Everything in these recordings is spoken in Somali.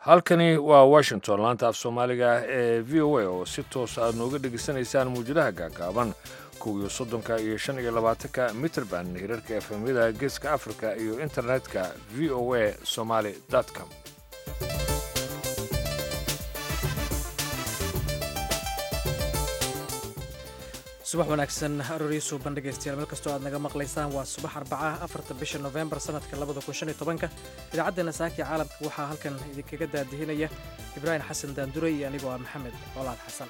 halkani waa washington laanta af soomaaliga ee v o a oo si toos aad nooga dhegaysanaysaan muwjadaha gaagaaban kow iyo soddonka iyo shan iyo labaatanka mitrband hirarka efemyada geeska africa iyo internetka v o a somaly com subax wanaagsan arooriyo suuban dhegaystayaal meel kastoo aad naga maqlaysaan waa subax arbaca afarta bisha nofembar sanadka labada kun shan iyo tobanka idaacaddeena saakii caalamka waxaa halkan idinkaga daadihinaya ibraahim xasan daandurey iyo anigoo ah maxamed colaad xasan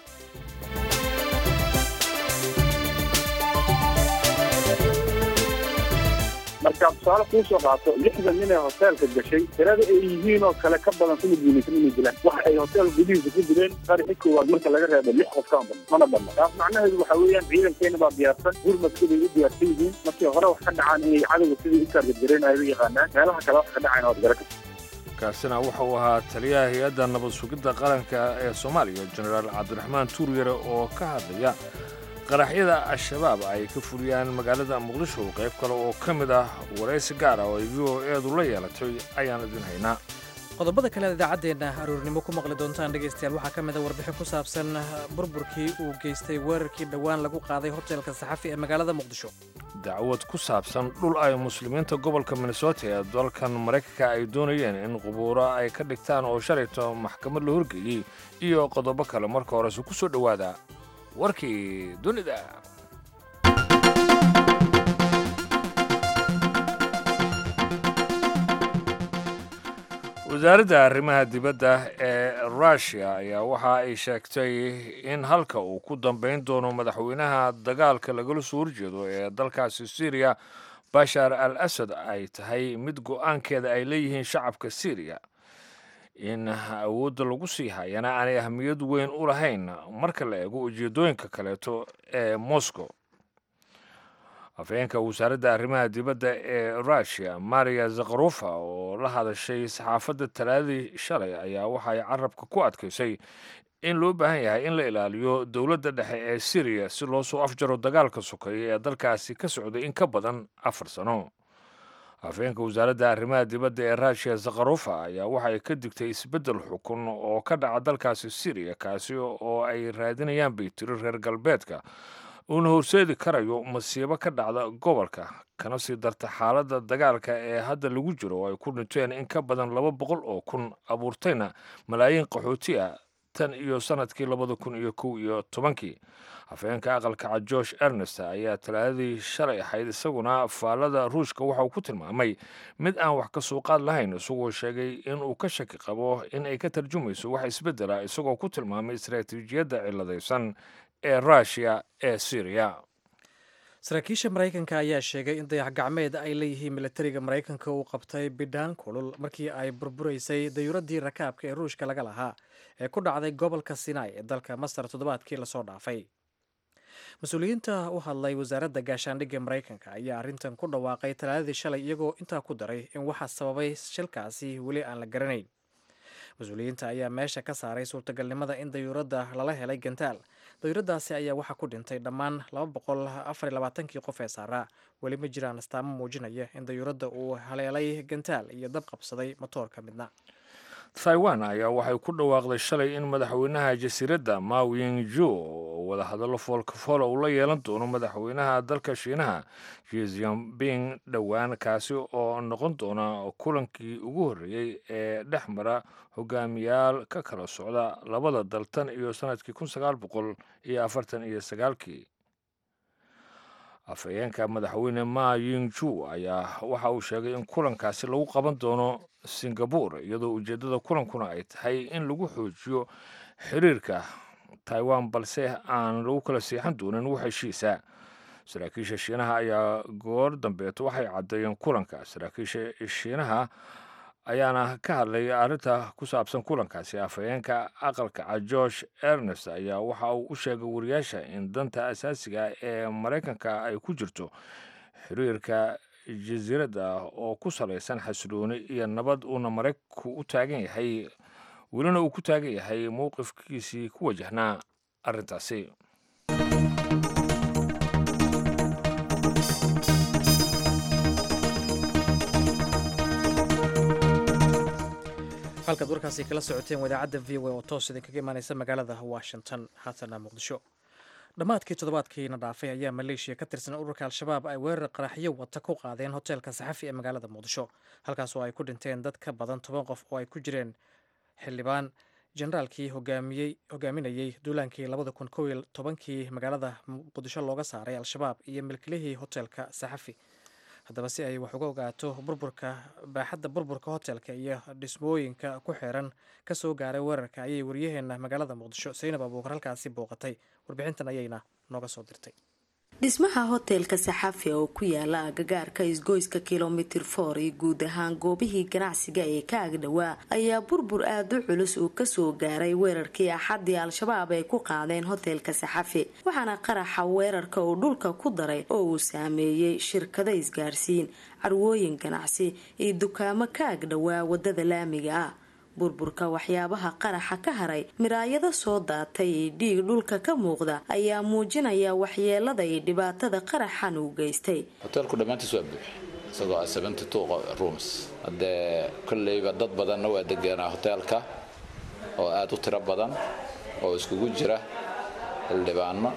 markaad tusaale kuu soo qaato lixdan nin ee hoteelka gashay tirada ay yihiin oo kale ka badan kuma guulaysan inay dilaan waxa ay hotel gudihiisa ku dileen qarixi koowaad marka laga reebo lix qof kaan badan mana badna taas macnaheedu waxa weeyaan ciidankeena baa diyaarsan gurmad siday u diyaarsan yihiin markii hore wax ka dhacaan inay cadowga sidai u taargadgareen ay u yaqaanaan meelaha kale wax ka dhacayna waad gara karta kaasina wuxa uu ahaa taliyaha hay-adda nabad sugidda qaranka ee soomaaliya jenaraal cabdiraxmaan tuuryare oo ka hadlaya qaraxyada al-shabaab ay ka fuliyaan magaalada muqdisho qayb kale oo ka mid ah waraysi gaar ah oo ay v o eedu la yeelatay ayaan idin haynaa qodobada kale ad idaacaddeenna aroornimo ku maqli doontaan dhegaystayaal waxaa ka mid a warbixin ku saabsan burburkii uu geystay weerarkii dhowaan lagu qaaday hotelka saxafi ee magaalada muqdisho dacwad ku saabsan dhul ay muslimiinta gobolka minnesota ee dalkan maraykanka ay doonayeen in qubuuro ay ka dhigtaan oo shalayto maxkamad la horgeeyey iyo qodobo kale marka horese ku soo dhowaada warkii dunida wasaaradda arrimaha dibadda ee rushia ayaa waxa ay sheegtay in halka uu ku dambayn doono madaxweynaha dagaalka lagala soo horjeedo ee dalkaasi syriya bashar al asad ay tahay mid go'aankeeda ay leeyihiin shacabka syriya in awoodda lagu sii hayana aanay ahmiyad weyn u lahayn marka la eego ujeeddooyinka kaleeto ee moscow afhayeenka wasaaradda arrimaha dibadda ee rushia maria zakharofa oo la hadashay saxaafadda talaadadii shalay ayaa waxay carabka ku adkaysay in loo baahan yahay in la ilaaliyo dowladda dhexe ee syriya si loo soo afjaro dagaalka sokeeya ee dalkaasi ka socday in ka badan afar sano afhayeenka wasaaradda arrimaha dibadda ee rushia zakharofa ayaa waxay ka digtay isbeddel xukun oo ka dhaca dalkaasi syriya kaasi oo ay raadinayaan bay tiri reer galbeedka uuna horseedi karayo masiibo ka dhacda gobolka kana sii darta xaaladda dagaalka ee hadda lagu jiro oo ay ku dhinteen in ka badan laba boqol oo kun abuurtayna malaayiin qaxooti ah tan iyo sannadkii labada kun iyo kow iyo tobankii afhayeenka aqalka cad josh ernest ayaa talaadadii shalay ahayd isaguna faallada ruushka waxa uu ku tilmaamay mid aan wax ka soo qaad lahayn isagoo sheegay inuu ka shaki qabo in ay ka tarjumayso wax isbeddela isagoo ku tilmaamay istaraatiijiyadda ciladaysan ee rushia ee syriya saraakiisha maraykanka ayaa sheegay in dayax gacmeed ay leeyihiin milatariga maraykanka uu qabtay bidhaan kulul markii ay burburaysay dayuuraddii rakaabka ee ruushka laga lahaa ee ku dhacday gobolka sinai ee dalka masar toddobaadkii lasoo dhaafay mas-uuliyiinta u hadlay wasaaradda gaashaandhigga maraykanka ayaa arrintan ku dhawaaqay talaadadii shalay iyagoo intaa ku daray in waxaa sababay shilkaasi weli aan la garanayn mas-uuliyiinta ayaa meesha ka saaray suurtagalnimada in dayuuradda lala helay gantaal dayuuraddaasi ayaa waxaa ku dhintay dhammaan kii qof ee saaraa weli ma jiraan astaamo muujinaya in dayuuradda uu haleelay gantaal iyo dab qabsaday matoorka midna taiwan ayaa waxay ku dhawaaqday shalay in madaxweynaha jasiiradda mawing ju oo wadahadallo foolkafool uu la yeelan doono madaxweynaha dalka shiinaha jizianping dhowaan kaasi oo noqon doona kulankii ugu horreeyey ee dhex mara hogaamiyaal ka kala socda labada dal tan iyo sannadkii kun sagaal boqol iyo afartan iyo sagaalkii afhayeenka madaxweyne ma yingju ayaa waxa uu sheegay in kulankaasi lagu qaban doono singabore iyadoo ujeeddada kulankuna ay tahay in lagu xoojiyo xiriirka taiwan balse aan lagu kala seexan doonin wax heshiisa saraakiisha shiinaha ayaa goor dambeeto waxay caddeeyeen kulanka saraakiisha shiinaha ayaana ka hadlay arrinta ku saabsan kulankaasi afhayeenka aqalka cad george ernest ayaa waxa uu u sheegay wariyaasha in danta asaasiga ee maraykanka ay ku jirto xiriirka jasiiradda oo ku salaysan xasilooni iyo nabad uuna maraykanku u taagan yahay welina uu ku taagan yahay mowqifkiisii ku wajahnaa arrintaasi halkaad warkaasi kala socoteen wadaacadda v o a oo toos idinkaga imaaneysa magaalada washington haatana muqdisho dhammaadkii toddobaadkiina dhaafay ayaa maleeshiya ka tirsan ururka al-shabaab ay weerar qaraxyo wata ku qaadeen hoteelka saxafi ee magaalada muqdisho halkaas oo ay ku dhinteen dad ka badan toban qof oo ay ku jireen xildhibaan generaalkii hogaaminayey duulaankii labada kun kow iyo tobankii magaalada muqdisho looga saaray al-shabaab iyo milkilihii hoteelka saxafi haddaba si ay wax uga ogaato burburka baaxadda burburka hotelka iyo dhismooyinka ku xiran ka soo gaaray weerarka ayay waryaheena magaalada muqdisho saynab abuukar halkaasi booqatay warbixintan ayayna nooga soo dirtay dhismaha hoteelka saxafi oo ku yaala agagaarka isgoyska kilomitir for iyo guud ahaan goobihii ganacsiga ee ka agdhowaa ayaa burbur aada u culus uu kasoo gaaray weerarkii axadii al-shabaab ay ku qaadeen hoteelka saxafi waxaana qaraxa weerarka uu dhulka ku daray oo uu saameeyey shirkado isgaarsiin carwooyin ganacsi iyo dukaamo ka agdhowaa wadada laamiga ah burburka waxyaabaha qaraxa ka haray miraayado soo daatay ee dhiig dhulka ka muuqda ayaa muujinaya waxyeelada iyo dhibaatada qaraxan uu geystay hoteelku dhammaantiis waa buux isagoo ah seventy two rooms haddee kolleyba dad badanna waa deganaa hoteelka oo aada u tiro badan oo iskugu jira xildhibaano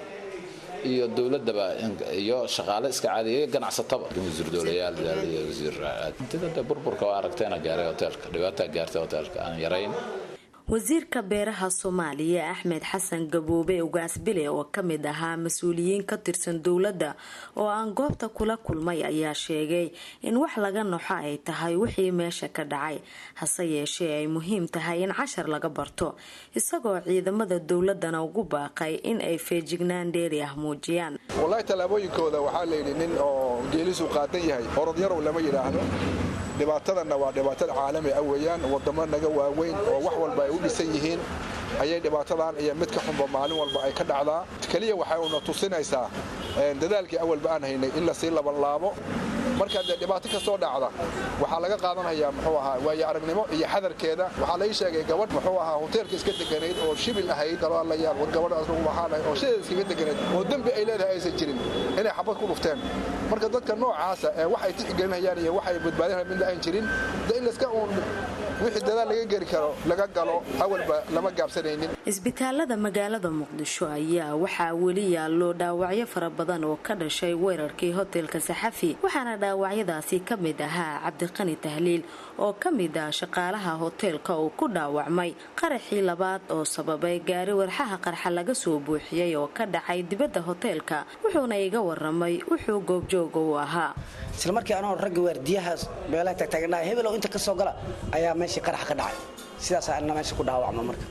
iyo dowladaba iyo shaqaale iska caadiya ganacsataba wasiir dowlayaal iyo wasiirintida dee burburka waa aragteena gaaray hoteelka dhibaataa gaartay hoteelka aan yarayn wasiirka beeraha soomaaliya axmed xasan gaboobe ugaasbile oo kamid ahaa mas-uuliyiin ka tirsan dowladda oo aan goobta kula kulmay ayaa sheegay in wax laga noxo ay tahay wixii meesha ka dhacay hase yeeshee ay muhiim tahay in cashar laga barto isagoo ciidamada dowladana ugu baaqay in ay feejignaan dheeri ah muujiyaan wallaahi tallaabooyinkooda waxaa layidhi nin oo geelisu qaadan yahay orodyarow lama yidhaahdo dhibaatadanna waa dhibaatada caalami ah weeyaan wadamo naga waaweyn oo wax walba ay u dhisan yihiin ayay dhibaatadan iyo mid ka xunba maalin walba ay ka dhacdaa keliya waxay una tusinaysaa dadaalkii awalba aan haynay in lasii labanlaabo marka dee dhibaato kastoo dhacda waxaa laga qaadanhayaa muxuu ahaa waayo aragnimo iyo xadarkeeda waxaa lai sheegay gabadh muxuu ahaa hoteelka iska deganayd oo shibil ahayd galaalayaal war gabadhaas waxaan oo sideeda iskaga deganayd oo dembi ay leedahay aysan jirin inay xabad ku dhufteen marka dadka noocaasa ee waxay tixgelinayaan iyo waxay badbaadinayaan midna aan jirin de in layska uun wixii dadaal laga geli karo laga galo awalba lama gaabsanaynin isbitaalada magaalada muqdisho ayaa waxaa weli yaallo dhaawacyo fara badan oo ka dhashay weerarkii hoteelka saxafi waxaana dhaawacyadaasi ka mid ahaa cabdiqani tahliil oo ka mid ah shaqaalaha hoteelka uu ku dhaawacmay qaraxii labaad oo sababay gaari warxaha qarxa laga soo buuxiyey oo ka dhacay dibadda hoteelka wuxuuna iga waramay wuxuu goobjooga u ahaa isla markii anoo ragga waardiyaha meelaha tagtaagnaa hebelow inta ka soo gala ayaa meeshii qarax ka dhacay sidaas ana meesha ku dhaawacma marka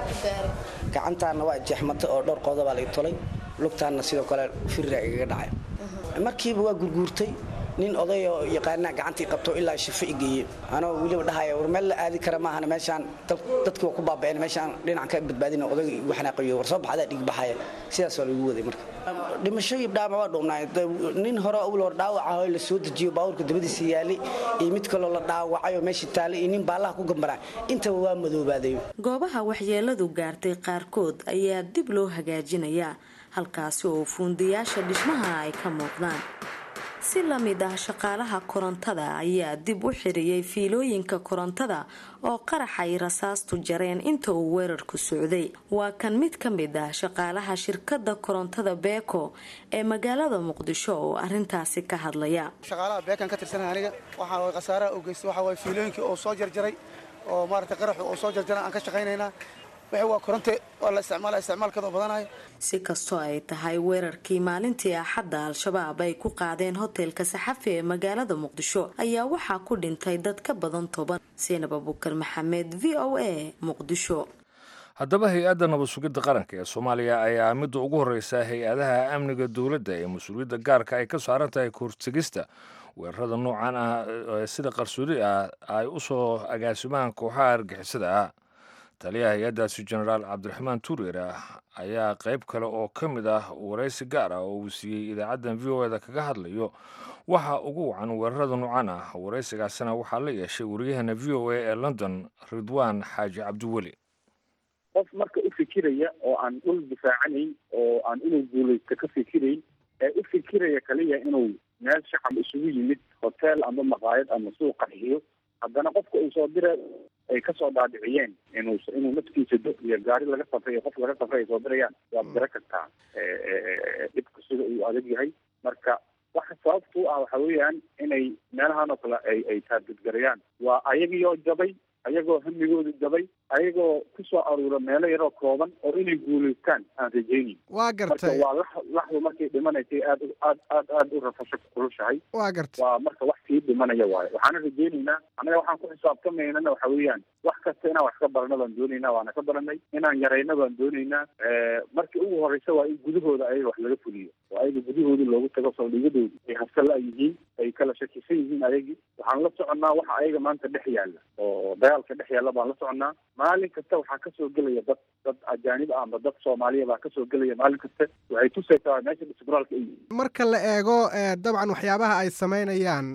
gacantaana waa jeexmatay oo dhowr qodoba la tolay lugtaanna sidoo kale firra igaga dhacay markiiba waa gurguurtay nin odayoo yaqaanaa gacantii qabto ilaa shifo igeeye anoo weliba dhahaya war meel la aadi kara maahan meeshaan dadkii waa ku baaba'een meeshaan dhinac ka badbaadina odayga igu xanaaqayo war soo baxadaa dhig baxaya sidaas waa lagu waday marka dhimasho iyo dhaama waa dhuubnaay nin hore awal hor dhaawaca oo la soo dejiyo baabuurka dabadiisa yaalay iyo mid kaloo la dhaawacay oo meeshii taalay iyo nin baallaha ku gambaraa intaba waa madoobaaday goobaha waxyeeladu gaartay qaarkood ayaa dib loo hagaajinayaa halkaasi oo fuundayaasha dhismaha ay ka muuqdaan si la mid ah shaqaalaha korontada ayaa dib u xiriyey fiilooyinka korontada oo qarax ay rasaastu jareen inta uu weerarku socday waa kan mid ka mid ah shaqaalaha shirkada korontada beeko ee magaalada muqdisho oo arintaasi ka hadlaya shaqaalaha beekan ka tirsan aniga waxaa khasaaraha u geystay waxaa waay fiilooyinkii oo soo jarjaray oo maarata qaraxu oo soo jarjaray aan ka shaqaynaynaa wixii waa koronte waa la isticmaala isticmaalkeeda badanayo si kastoo ay tahay weerarkii maalintii axadda al-shabaab ay ku qaadeen hoteelka saxafi ee magaalada muqdisho ayaa waxaa ku dhintay dad ka badan toban seenab abukar maxamed v o a muqdisho haddaba hay-adda nabad sugidda qaranka ee soomaaliya ayaa midda ugu horreysa hay-adaha amniga dowladda ee mas-uuliyadda gaarka ay ka saaran tahay kahortegista weerarada noocan ah sida qarsoodi ah ay u soo agaasimaan kooxaha argixisada ah taliyaha hay-addaasi jenaraal cabdiraxmaan tuureer ayaa qayb kale oo ka mid ah waraysi gaar ah oo uu siiyey idaacaddan v o eda kaga hadlayo waxa ugu wacan weerarada noocan ah waraysigaasina waxaa la yeeshay wariyahana v o a ee london ridwaan xaaji cabdiweli qof marka u fikiraya oo aan dhul difaacanayn oo aan inuu guulaysto ka fikirayn ee u fikiraya kaliya inuu meel shacab isugu yimid hotel ama maqaayad ama suuq qarxiyo haddana qofka uu soo dira ay kasoo dhaadhiciyeen inuu inuu naftiisa do iyo gaari laga safray iyo qof laga safray ay soo dirayaan waad gara kartaa dhibka sida uu adag yahay marka waxa sababta u ah waxa weeyaan inay meelahan oo kale ay ay taargudgarayaan waa ayagiioo jabay ayagoo hamigooda jabay ayagoo kusoo aruura meelo yaroo kooban oo inay guulaystaan aan rajaynin waa gartay marka waa lax laxdu markay dhimanaysay aad aad aad aad u rafasho kulushahay waa gartay waa marka wax sii dhimanaya waayo waxaana rajaynaynaa annaga waxaan ku xisaabtamaynana waxa weeyaan wax kasta inaan wax ka barano baan doonaynaa waana ka baranay inaan yarayno baan doonaynaa markii ugu horeysa waa in gudahooda ayaga wax laga fuliyo oo ayaga gudahoodii loogu tago saldhigadooda ay habsala yihiin ay kala shakisan yihiin ayagii waxaan la soconnaa waxa ayaga maanta dhex yaalla oo dagaalka dhex yaalla baan la soconnaa maalin kasta waxaa kasoo gelaya dad dad ajaanib ah amba dad soomaaliya baa kasoo gelaya maalin kasta waxay tusaysaa meesha disbraalka ay yihiin marka la eego dabcan waxyaabaha ay samaynayaan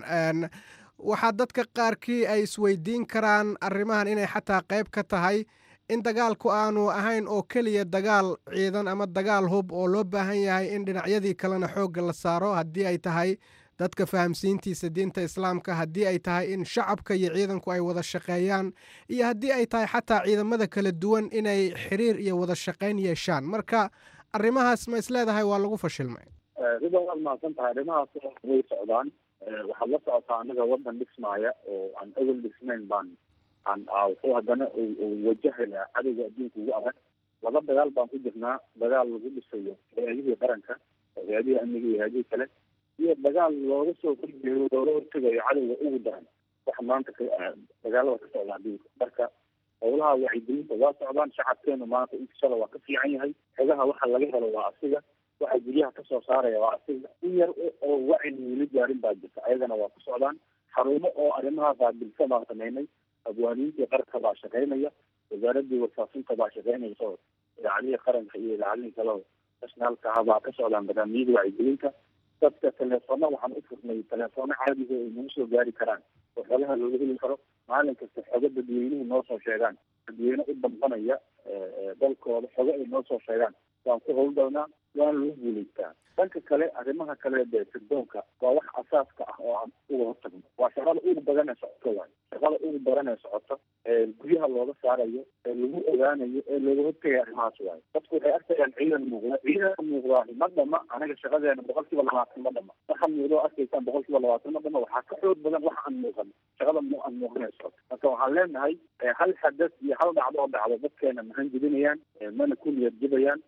waxaa dadka qaarkii ay isweydiin karaan arrimahan inay xataa qayb ka tahay in dagaalku aanu ahayn oo keliya dagaal ciidan ama dagaal hub oo loo baahan yahay in dhinacyadii kalena xoogga la saaro haddii ay tahay dadka fahamsiintiisa diinta islaamka haddii ay tahay in shacabka iyo ciidanku ay wada shaqeeyaan iyo haddii ay tahay xataa ciidamada kala duwan inay xiriir iyo wada shaqayn yeeshaan marka arrimahaas ma isleedahay waa lagu fashilmay ridan waad mahadsan tahay arrimahaas way socdaan waxaad la socotaa annaga waddan dhismaaya oo aan awel dhisnayn baan aan wuxuu haddana wajahaya cadowga adduunka ugu adag laba dagaal baan ku jirnaa dagaal lagu dhisayo hay-adihii qaranka hay-adihii amniga iyo hay-adihii kale iyo dagaal looga soo horjeedo looga hortegayo cadowga ugu daran waxa maanta dagaalada ka socda adduunka marka howlaha wacyigelinta waa socdaan shacabkeenu maanta inkashala waa ka fiican yahay xogaha waxa laga helo waa asiga waxa guryaha kasoo saaraya waa asiga in yar oo wacyi weli gaarin baa jirta ayagana waa ku socdaan xarumo oo arrimaha qaabilsa baan samaynay abwaaniintii qaranka baa shaqaynaya wasaaradii warfaafinta baa shaqaynaysa oo idaacadihii qaranka iyo idaacadihii kale nationaalka ah baa ka socdaan barnaamijyada wacyigelinta dadka teleefona waxaan u furnay teleefoono caadiga ay nagu soo gaari karaan oo xogaha looga heli karo maalin kasta xogo dadweynuhu noo soo sheegaan dadweyne u dambanaya dalkooda xogo ay noo soo sheegaan waan ku howlgalnaa waana lagu guulaystaa dhanka kale arrimaha kale dee sirdoonka waa wax asaaska ah oo aan uga hortagno waa shaqada ugu badan ee socoto waayo shaqada ugu badan ee socoto ee guryaha looga saarayo ee lagu ogaanayo ee looga hortagaya arrimahaas waayo dadku waxay arkayaan ciidan muuqda ciidanka muuqdaa ma dhama anaga shaqadeena boqol kiiba labaatan ma dhama waxa muuqda oo arkaysaan boqol kiiba labaatan ma dhama waxaa ka xoog badan waxa aan muuqan shaqada mu aan muuqan ee socoto marka waxaan leenahay hal xadas iyo hal dhacdo oo dhacdo dadkeena mahan jebinayaan mana ku niyad jebayaan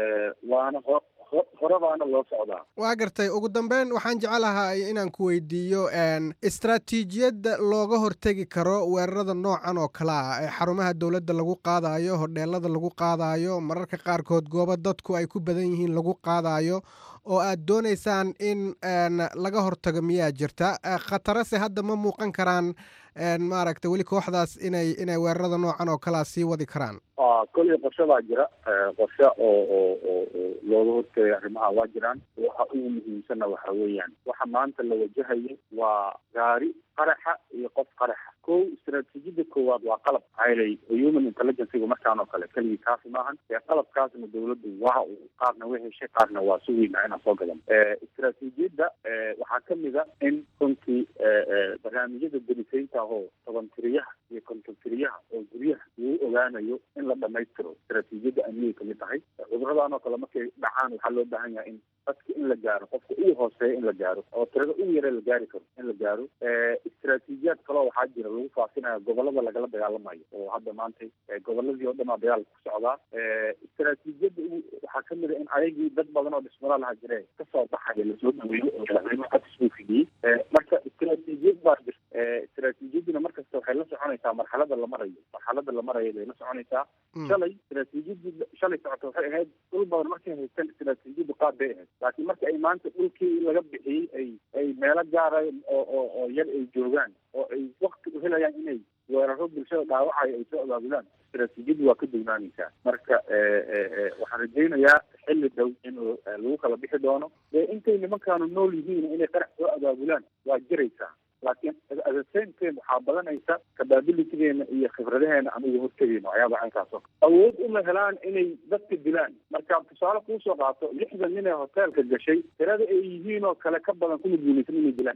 waana ho horebaana loo socdaa waa gartay ugu dambeyn waxaan jecelahay inaan ku weydiiyo istraatiijiyadda looga hortegi karo weerarada noocan oo kale ah ee xarumaha dowladda lagu qaadayo hodheelada lagu qaadayo mararka qaarkood goobo dadku ay ku badan yihiin lagu qaadayo oo aad doonaysaan in laga hortago miyaa jirta khatarase hadda ma muuqan karaan maaragta weli kooxdaas inay inay weerarada noocan oo kalea sii wadi karaan koley qorshe baa jira qorshe oo oo oo oo looga hortagay arrimaha waa jiraan waxa ugu muhiimsanna waxa weeyaan waxa maanta la wajahayo waa gaari qaraxa iyo qof qaraxa kow istaraatiijiyada koowaad waa qalab haylay human intelligencega markaan oo kale keligii kaasi maahan ee qalabkaasna dowladdu waa qaarna way heshay qaarna waa sugayna inaan soo gadan istaraatiijiyadda waxaa kamid a in runtii barnaamijyada delisaynta ahoo tobantiriyaha iyo kontontiriyaha oo guryaha lagu ogaanayo in la dhamaystiro istaraatiijiyadda amnigay kamid tahay cuduradan oo kale markay dhacaan waxaa loo baahan yahay in dadka in la gaaro qofka ugu hooseeya in la gaaro oo tirada ugu yare la gaari karo in la gaaro istaraatiijiyaad kaloo waxaa jira lagu faafinaya gobolada lagala dagaalamayo oo hadda maanta goboladii oo dhan aa dagaal ku socdaa istaraatiijiyadda waxaa kamid a in ayagii dad badan oo dhismada laha jire kasoo baxaya lasoo dhaweeyo oo madaxweyne codis buu fidiyey marka istaraatiijiyad baa jirta istaraatiijiyadduna markasta waxay la soconaysaa marxalada la marayo marxalada la marayo bay la soconaysaa shalay istaraatiijiyadii shalay socota waxay ahayd dhul badan markay haystaan istaraatiijiyaddu qaad bay ahayd laakiin marka ay maanta dhulkii laga bixiyey ay ay meelo gaara oo oo oo yar ay joogaan oo ay wakti u helayaan inay weeraro bulshada dhaawacayo ay soo abaabulaan istaraatiijiyaddu waa ka dugnaanaysaa marka waxaan rajaynayaa xilli dhow in lagu kala bixi doono dee intay nimankaanu nool yihiin inay qarax soo abaabulaan waa jiraysaa laakiin at the same time waxaa badanaysa capabilitygeena iyo khibradaheena aan uga hortegeyno waxyaaba caynkaas oo awood uma helaan inay dadka dilaan marka tusaale kuusoo qaato lixdan nin ee hoteelka gashay tirada ay yihiin oo kale ka badan kuma guulaysan inay dilaan wax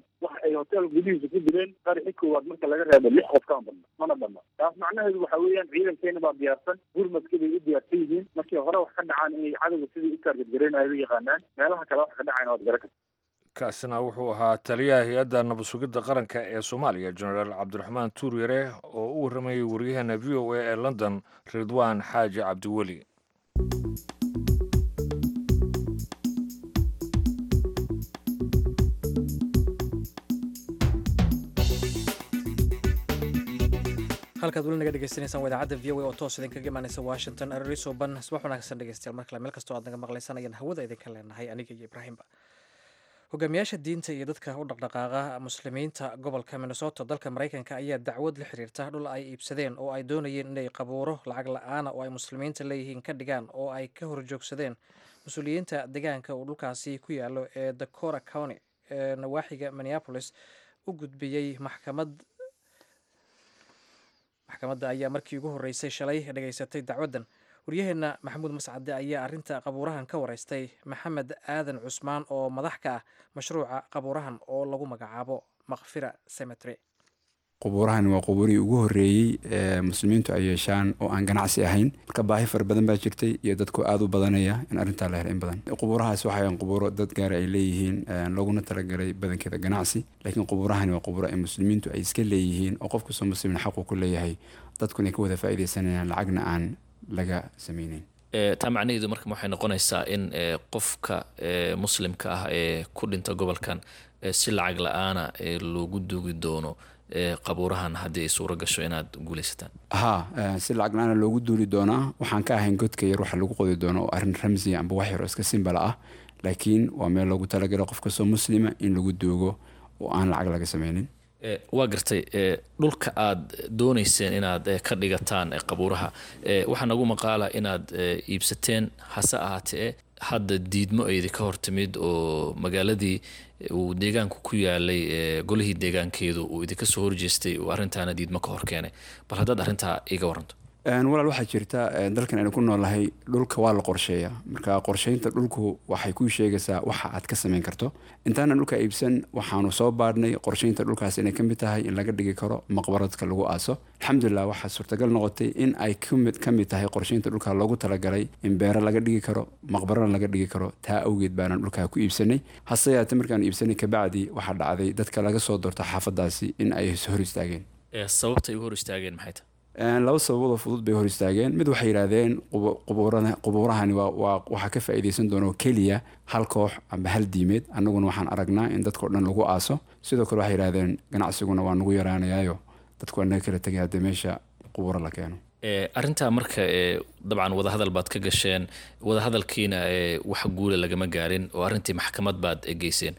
ay hotel gudihiisa ku dileen qaraxi koowaad marka laga reebo lix qof kaan badna mana badna taas macnaheedu waxa weeyaan ciidankeena baa diyaarsan gurmadka bay u diyaarsan yihiin markii hore wax ka dhacaan inay cadowga sidii u taargetgareynayo u yaqaanaan meelaha kale wax ka dhacayna waad garan karta kaasina wuxuu ahaa taliyaha hay-adda nabad sugidda qaranka ee soomaaliya jenaraal cabdiraxmaan tuuryare oo u warramayay waryaheena v o a ee london ridwaan xaaji cabdiweli halkaad weli naga dhegeysanaysaan waa idaacadda v o a oo toos idinkaga imaanaysa washington arariso ban subax wanaagsan dhegeystayaal mar kale meel kastoo aad naga maqlaysanayaan hawada idinka leenahay aniga iyo ibraahimba hogaamiyaasha diinta iyo dadka u dhaqdhaqaaqa muslimiinta gobolka minnesota dalka maraykanka ayaa dacwad la xiriirta dhul ay iibsadeen oo ay doonayeen inay qabuuro lacag la-aana oo ay muslimiinta leeyihiin ka dhigaan oo ay ka horjoogsadeen mas-uuliyiinta deegaanka uu dhulkaasi ku yaalo ee dakora county ee nawaaxiga minneapolis u gudbiyey maxkamad maxkamadda ayaa markii ugu horreysay shalay dhegaysatay dacwaddan waryaheena maxamuud mascade ayaa arrinta qabuurahan ka wareystay maxamed aadan cusmaan oo madax ka ah mashruuca qabuurahan oo lagu magacaabo makfira cemetery qubuurahani waa qubuurihii ugu horreeyey ee muslimiintu ay yeeshaan oo aan ganacsi ahayn marka baahi fara badan baa jirtay iyo dadku aada u badanaya in arrintaa la helo in badan qubuurahaas waxayan qubuuro dad gaara ay leeyihiin looguna talagalay badankeeda ganacsi laakiin qubuurahani waa qubuuro ay muslimiintu ay iska leeyihiin oo qof kastoo muslimin xaqu ku leeyahay dadkuna ay ka wada faa'iidaysanayaan lacagna aan laga sameyneyn taa macnaheedu marka waxay noqonaysaa in qofka muslimka ah ee ku dhinta gobolkan si lacag la-aana loogu duugi doono qabuurahan haddii ay suuro gasho inaad guulaysataan haa si lacag la-aana loogu duuli doonaa waxaan ka ahayn godka yar waxa lagu qodi doono oo arrin ramsiya amba wax yar oo iska simbala ah laakiin waa meel loogu talagalo qof kastoo muslima in lagu duugo oo aan lacag laga sameynin waa gartay dhulka aad doonayseen inaad ka dhigataan qabuuraha waxaa nagu maqaala inaad iibsateen hase ahaatee hadda diidmo aydi ka hortimid oo magaaladii uu deegaanku ku yaalay golihii deegaankeedu uu idinka soo horjeestay uu arrintaana diidmo ka hor keenay bal haddaad arrintaa iga waranto walaal waxaa jirta dalkan aynu ku noolnahay dhulka waa la qorsheeyaa marka qorsheynta dhulku waxay kuu sheegaysaa waxa aad ka samayn karto intaana dhulka iibsan waxaanu soo baadhnay qorsheynta dhulkaas inay ka mid tahay in laga dhigi karo maqbaradka lagu aaso alxamdulilah waxaa suurtagal noqotay in ay ka mid tahay qorsheynta dhulka loogu talagalay in beero laga dhigi karo maqbarana laga dhigi karo taa awgeed baanaan dhulkaa ku iibsanay hase yaate markaanu iibsanay kabacdi waxaa dhacday dadka laga soo doorta xaafadaasi in ay hor istaageen sababtay u hor istaageen maxay tahay laba sababoodoo fudud bay hor istaageen mid waxay yidhaahdeen qubuurahani waxaa ka faa'iidaysan doonoo keliya hal koox amba hal diimeed annaguna waxaan aragnaa in dadkao dhan lagu aaso sidoo kale waxay yidhahdeen ganacsiguna waa nagu yaraanayaayo dadku waa naga kala tegay haddii meesha qubuuro la keeno arrintaa marka dabcan wadahadal baad ka gasheen wadahadalkiina wax guula lagama gaarin oo arrintii maxkamad baad geyseen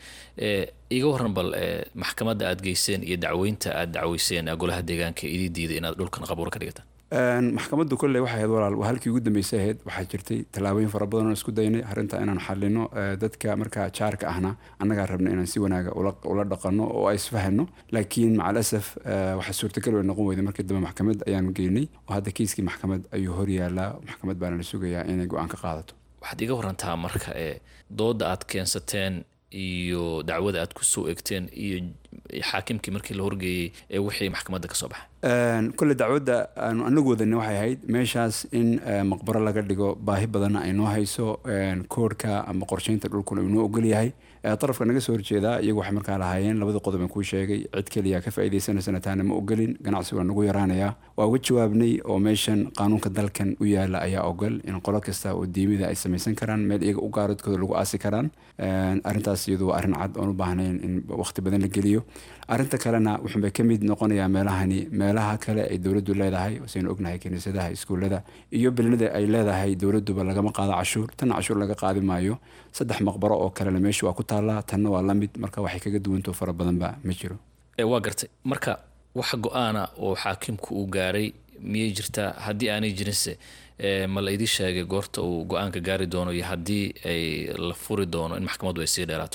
iga waran bal maxkamadda aad geyseen iyo dacweynta aad dacweyseen golaha deegaanka idii diiday inaad dhulkan qabuuro ka dhigataan maxkamaddu kolley waxay ahayd walaal waa halkii ugu dambeysay ahayd waxaa jirtay tallaabooyin fara badan oo isku daynay arrinta inaan xalino dadka markaa jaarka ahna annagaa rabna inaan si wanaaga ula dhaqanno oo ay isfahano laakiin macal asaf waxaa suurtagal way noqon weyday markii dambe maxkamad ayaanu geynay oo hadda kiiskii maxkamad ayuu hor yaalaa maxkamad baana la sugayaa inay go-aan ka qaadato waxaad iga warantaa marka ee dooda aad keensateen iyo dacwada aad kusoo egteen iyo xaakimkii markii la horgeeyey ee wixii maxkamadda ka soo baxay kolle dacwadda aanu anagu wadani waxay ahayd meeshaas in maqbaro laga dhigo baahi badanna ay noo hayso koorhka ama qorsheynta dhulkuna uu noo ogol yahay darafka naga soo horjeedaa iyagu waxay markaa lahaayeen labada qodob aan kuu sheegay cid keliya ka faa'iidaysanaysana taana ma ogolin ganacsi waa nagu yaraanayaa waa uga jawaabnay oo meeshan qaanuunka dalkan u yaala ayaa ogol in qolo kasta oo diimida ay samaysan karaan meel iyaga u gaaradkooda lagu aasi karaan arrintaas iyadu waa arrin cad oon u baahnayn in waqti badan la geliyo arrinta kalena wuxuunbay ka mid noqonayaa meelahani meelaha kale ay dowladdu leedahay saynu ognahay kiniisadaha iskuullada iyo belinada ay leedahay dowladduba lagama qaado cashuur tanna cashuur laga qaadi maayo saddex maqbaro oo kalena meesha waa ku taallaa tanna waa la mid marka waxay kaga duwantao fara badanba ma jiro waa gartay marka wax go-aana oo xaakimku uu gaaray miyay jirtaa haddii aanay jirinse ma la idii sheegay goorta uu go-aanka gaari doono iyo haddii ay la furi doono in maxkamaddu ay sii dheeraato oo kale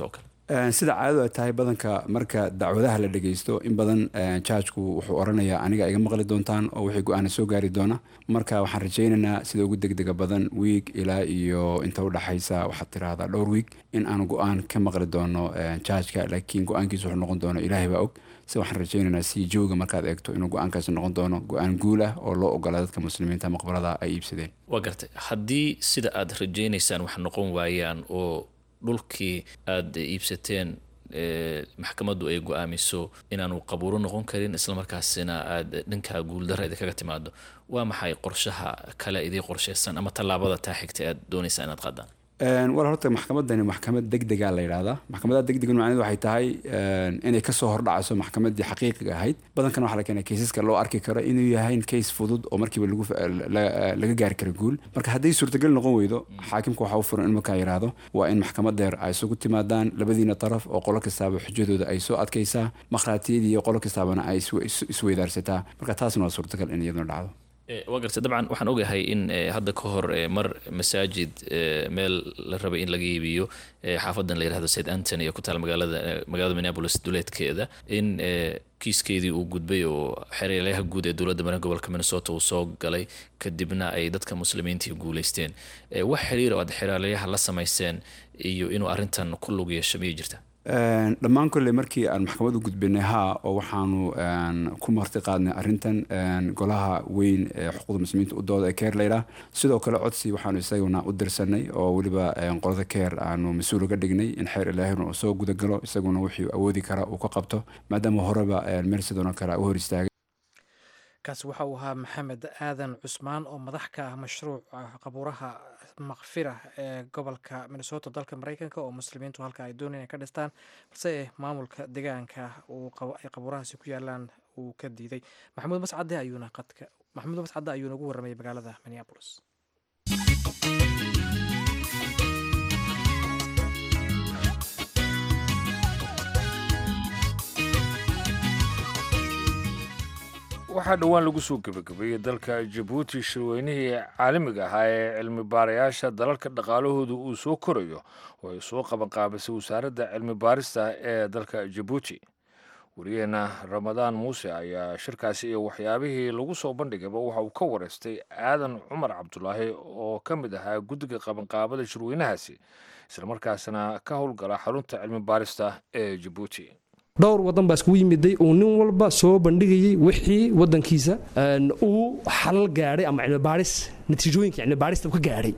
sida caadadu ay tahay badanka marka dacwadaha la dhegeysto in badan jaajku wuxuu oranayaa aniga iga maqli doontaan oo wixii go-aana soo gaari doona marka waxaan rajaynaynaa sida ugu degdega badan wiig ilaa iyo inta udhaxaysa waxaad tiraahdaa dhowr wiig in aanu go-aan ka maqli doono jaajka laakiin go-aankiisa wuxuu noqon doono ilaahay baa og si waxaan rajaynaynaa si jooga markaad eegto inuu go-aankaasi noqon doono go-aan guul ah oo loo ogola dadka muslimiinta maqbarada ay iibsadeen waa gartay haddii sida aad rajaynaysaan wax noqon waayaan oo dhulkii aada iibsateen maxkamaddu ay go-aamiso inaanu qabuuro noqon karin islamarkaasina aada dhankaa guuldara idinkaga timaado waa maxay qorshaha kale idii qorsheysan ama tallaabada taa xigta aad doonaysaa inaad qaadaan war horta maxkamadani maxkamad degdega la yidhahdaa maxkamada degdega macnedu waxay tahay inay kasoo hordhacayso maxkamadii xaqiiqiga ahayd badankan waxaa la keenay kaysaska loo arki karo inuu yahay kays fudud oo markiiba laga gaari karo guul marka hadday suurtagal noqon weydo xaakimka waxaa u furan in markaa yidhaahdo waa in maxkamad dheer ay isugu timaadaan labadiina taraf oo qolo kastaaba xujadooda ay soo adkaysaa makhraatiyadii iyo qolo kastaabana ay isweydaarsataa marka taasna waa suurtagal in iyaduna dhacdo waa gartay dabcan waxaan ogahay in hadda ka hor mar masaajid meel la rabay in laga iibiyo xaafadan la yirahdo st antony ee ku taal magaalada magaalada minneapolis duleedkeeda in kiiskeedii uu gudbay oo xereelayaha guud ee dowladda maran gobolka minnesota uu soo galay kadibna ay dadka muslimiintii guuleysteen wax xiriir oo aad xereelayaha la samayseen iyo inuu arrintan ku lug yeesho miyay jirta dhammaan kolley markii aan maxkamad u gudbinay haa oo waxaanu ku marti qaadnay arrintan golaha weyn ee xuquuqda muslimiinta u dooda ee keer layidhaah sidoo kale codsi waxaanu isaguna u dirsanay oo weliba qolada keer aanu mas-uul uga dhignay in xeer ilaahina uu soo gudagalo isaguna wixii awoodi kara uu ka qabto maadaama horeba meel sidoona kale u hor istaagay kaasi waxa uu ahaa maxamed aadan cusmaan oo madax ka ah mashruuca qabuuraha makfira ee gobolka minnesota dalka mareykanka oo muslimiintu halka ay doonayaan inay ka dhistaan balse maamulka deegaanka ay qabuurahaasi ku yaalaan uu ka diiday maxamuud mascade ayuuna qadka maxamuud mascade ayuuna ugu warramayay magaalada minneapolis waxaa dhowaan lagu soo gebagabeeyey dalka jabuuti shirweynihii caalamiga ahaa ee cilmi baarayaasha dalalka dhaqaalahooda uu soo korayo oo ay soo qabanqaabisay wasaaradda cilmi baarista ee dalka jabuuti wariyaheena ramadaan muuse ayaa shirkaasi iyo waxyaabihii lagu soo bandhigayba waxa uu ka wareystay aadan cumar cabdulaahi oo ka mid ahaa guddiga qabanqaabada shirweynahaasi islamarkaasna ka howlgala xarunta cilmi baarista ee jabuuti dhowr wadan baa iskugu yimiday uu nin walba soo bandhigayay wixii wadankiisa uu xalal gaadhay ama cilmibaaris natiijooyinka cilmibaarista ka gaadhay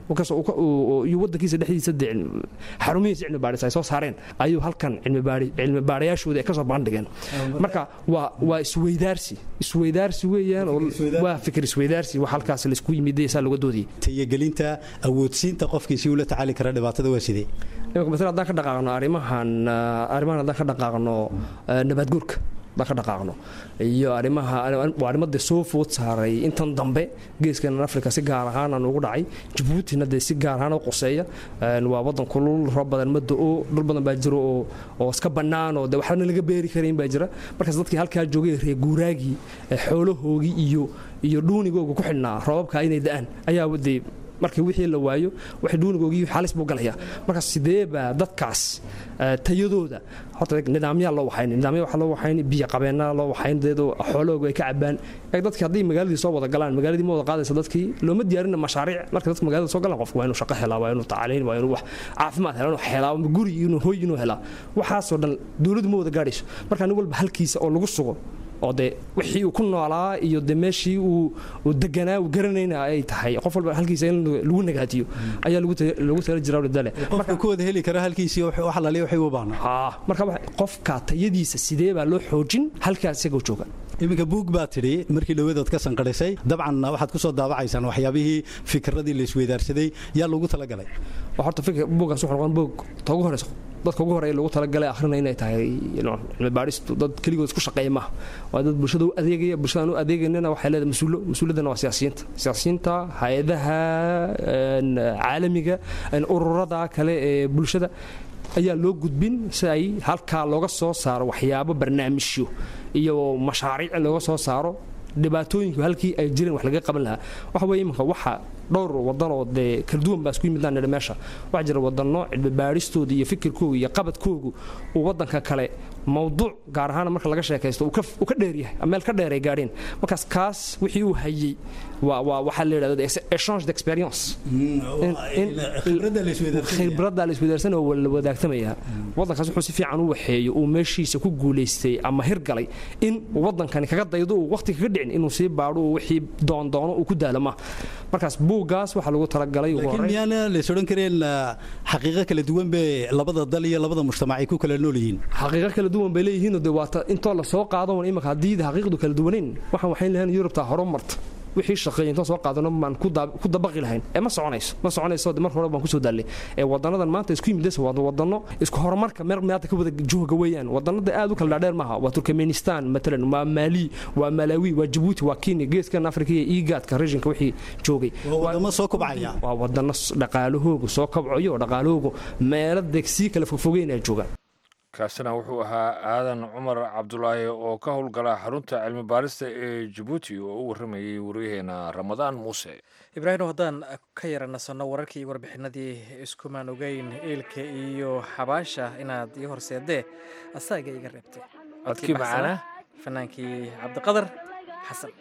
iyo wadankiisa dhexdiisa de xarumihiisa cilmibaaris ay soo saareen ayuu halkan cilmibaarayaashooda ay kasoo bandhigeen marka waa waa isweydaarsi isweydaarsi weeyaan oo waa fikir isweydaarsi wax halkaas laisku yimiday saa looga doodayay tayagelinta awoodsiinta qofkii si ula tacaali kara dhibaatada waa sidee imika masale haddaan ka dhaqaaqno arrimahan arrimahan haddaan ka dhaqaaqno nabaadguurka haddaan ka dhaqaaqno iyo arrimaha waa arrimadee soo food saaray intan dambe geeskan afrika si gaar ahaan aan ugu dhacay jabuutina dee si gaar ahaan u qoseeya waa wadan kulul roob badan ma do-o dhul badan baa jiro oo oo iska bannaan oo de waxbana laga beeri karayn baa jira markaas dadkii halkaa joogay reer guuraagii xoolahoogii iyo iyo dhuunigooga ku xidhnaa roobabka inay da-aan ayaa dee markii wixii la waayo wax dhuunigoogii xalis buu galaya markaas sidee baa dadkaas tayadooda horta nidaamyaa loo waxayn nidaamya waxaa loo waxayn biyo qabeenaa loo waxayn deedoo xoolahooga ay ka cabaan dadki haddii magaaladii soo wada galaan magaaladii ma wada qaadaysa dadkii looma diyaarina mashaariic marka dadka magaalada soo galaan qofku waa inuu shaqo helaa waa inuu tacaliin waa inuu wax caafimaad helaa inuu helaa guri inuu hoy inuu helaa waxaasoo dhan dowladdu ma wada gaadhayso marka nin walba halkiisa oo lagu sugo oo de wixii uu ku noolaa iyo de meeshii uu deganaa uu garanayna ay tahay qof walba halkiisa in lagu nagaatiyo ayaa lagu tala jiraa dale qofka ku wada heli kara halkiisii wax laliya waxay u baahnaa ha marka qofka tayadiisa sidee baa loo xoojin halkaa isagoo jooga iminka buug baa tidhi markii dhawadood ka sanqadhisay dabcan waxaad ku soo daabacaysaan waxyaabihii fikradii la isweydaarsaday yaa lagu talagalay horta buuggaas wuxuu noqon buug ta ugu horeysa dadka ugu horeeya lagu talagalay akhrina inay tahay cilmi baadhistu dad keligood isku shaqeeya maaha waa dad bulshada u adeegaya bulshadaan u adeegaynana waxay leedahay mas-uulo mas-uuliyaddana waa siyaasiyiinta siyaasiyiinta hay-adaha caalamiga ururada kale ee bulshada ayaa loo gudbin si ay halkaa looga soo saaro waxyaabo barnaamijyo iyo mashaariic looga soo saaro dhibaatooyinku halkii ay jireen wax laga qaban lahaa waxa weye imanka waxa dhowr wadan oo dee kala duwan baa isku yimidaan nidhi meesha waxaa jira wadano cilmi baadhistooda iyo fikirkooga iyo qabadkoogu uu wadanka kale mawduuc gaar ahaan marka laga sheekaysto uu ka dheeryahay meel ka dheer ay gaadheen markaas kaas wixii uu hayey waxaa la yidhahda exchange d'experience khibradda la iswadaarsan oo la wadaagtamaya wadankaas wuxuu si fiican u waxeeyo uu meeshiisa ku guulaystay ama hirgalay in wadankani kaga daydo uu waqti kaga dhicin inuu sii baadho uu wixii doondoono uu ku daalama markaas buuggaas waxaa lagu talagalay laakiin miyaana lays odhan kareen xaqiiqo kala duwan bay labada dal iyo labada mujtamac ay ku kala nool yihiin xaqiiqo kala duwan bay leeyihiin de waata intoo la soo qaado imaka haddii xaqiiqdu kala duwanayn waxaan waxayn lahayn yurubta horumarta wixii shaqeeyay intaan soo qaadano baan ku dabaqi lahayn ee ma soconayso ma soconayso de marka hore baan kusoo daallay ee wadanadan maanta isku yimid waa wadano isku horumarka meel maanta ka wada jooga weeyaan wadanada aad u kala dhaadheer maaha waa turkmenistan matalan waa maali waa malawi waa jabuuti waa kenya geeskan afrika iyo igaadka regionka wixii joogay wadamo soo kobcaya waa wadano dhaqaalahoogu soo kobcayo oo dhaqaalahoogu meelo deg sii kala fogfogeyn ay joogaan kaasina wuxuu ahaa aadan cumar cabdulaahi oo ka howlgala xarunta cilmi baarista ee jabuuti oo u warramayay waryaheena ramadaan muuse ibraahim haddaan ka yara nasanno wararkii iyo warbixinadii iskumaan ogeyn eelka iyo xabaasha inaad ii horseedee asaaga iga reebtay codkii macaana fanaankii cabdiqadar xasan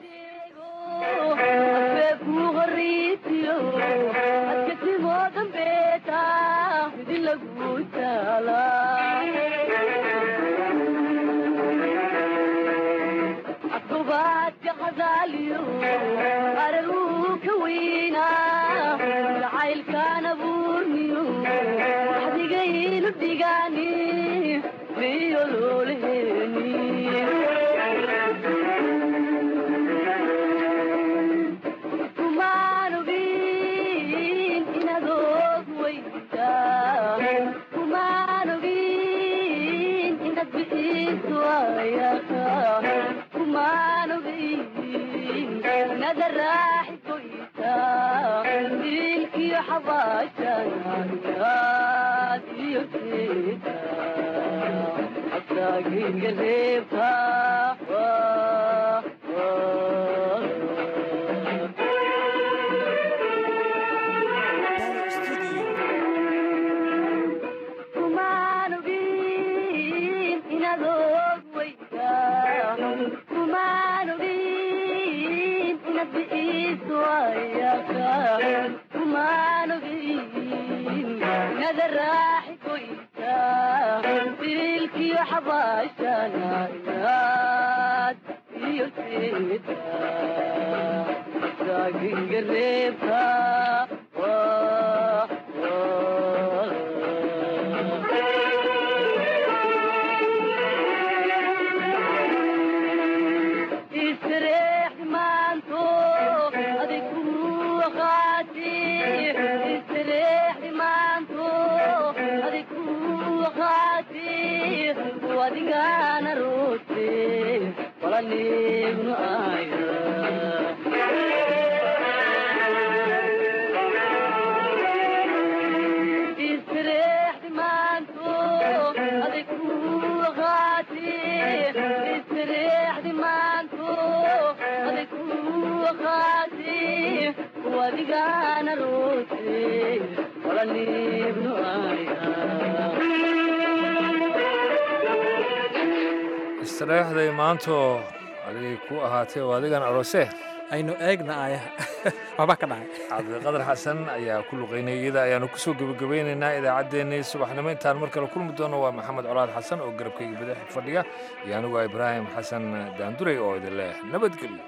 istareexday maanto adigay ku ahaatay oo adigan aroose aynu eegna ayaha waxbaa ka dhacay cabdiqadar xasan ayaa ku luqaynaya iyada ayaanu kusoo gebagabeynaynaa idaacaddeenii subaxnimo intaan mar kale kulmi doono waa maxamed colaad xasan oo garabkayga badax fadhiga iyo anigu ibraahim xasan daanduray oo idin leh nabadgelyo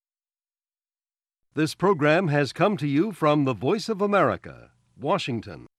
This program has come to you from the Voice of America, Washington.